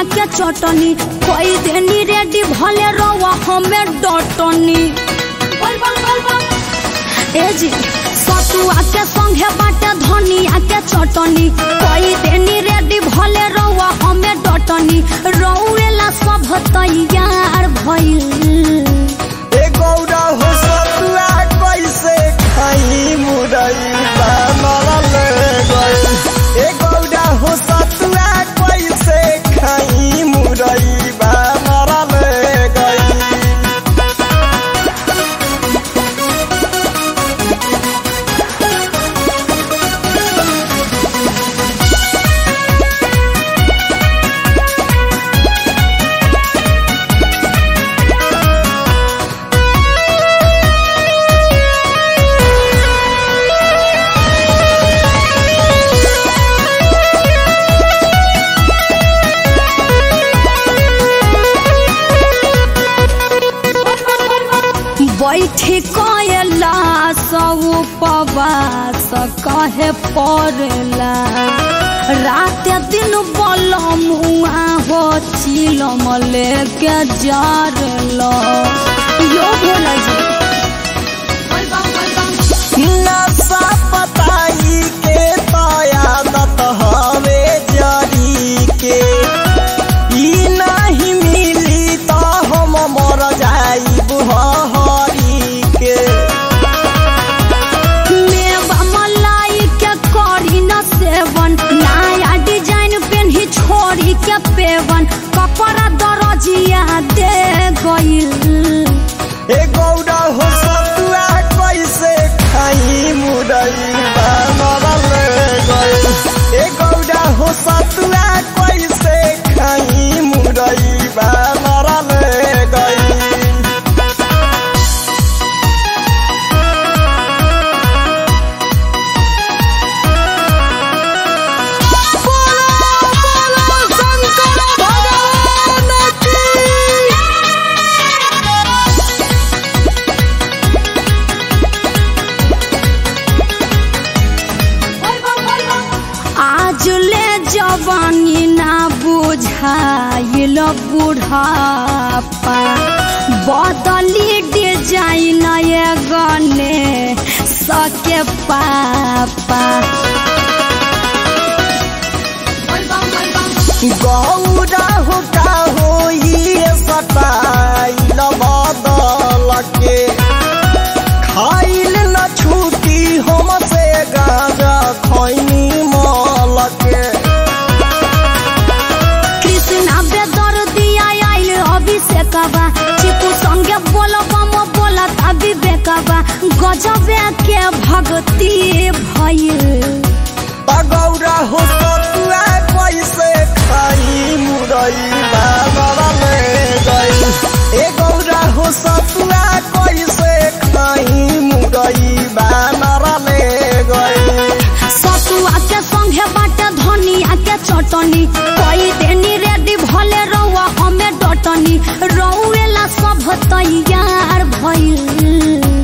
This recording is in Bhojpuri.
धनिया के चटनी कोई देनी रेडी भले रवा हमें डटनी ए जी सतुआ के संगे बाटे धनिया के चटनी कोई देनी रेडी भले रवा हमें डटनी रौएला सब तैयार भइल ए गौरा हो सतुआ कैसे खाई मुरई बनल गइल ए गौरा हो सतुआ कैसे खाई मुरई बनल गइल बैठी कयला सब उपवास कहे पड़ेला रात दिन बल मुआ हो चिलम लेके जारलो यो भोला जी नशा पताई के तयादत हवे जरी के ई नहीं मिली तो हम मर जाइब हरी के मेवा मलाई के करी न सेवन नया डिजाइन पेन्ही छोड़ी के पेवन कपड़ा दरजिया दे गइल ए गौरा हो सतुआ कैसे खाई मुरई बनल गइल ए गौरा हो सतुआ कैसे खाई मुरई बनल गइल आज ले जवानी ना बुझाइल बुढ़ापा बदली डिजाइन ये गने सके पापा गौरा हो का होई सटाइल बदल के खाइल न छूटी हमसे गाजा खैनी मल के कृष्णा बेदर दिया आइल अभिषेकबा चिकू संगे बोलबम बोलत अभिषेकबा गजबे के भक्ति भइल गौरा हो सतुआ कैसे खाई मुरई बनल गइल ए गौरा हो सतुआ कैसे खाई मुरई बनल गइल सतुआ के संगे बाटे धनिया के चटनी कोई देनी रेडी भले रहुआ हमें डटनी रौएला सब तैयार भइल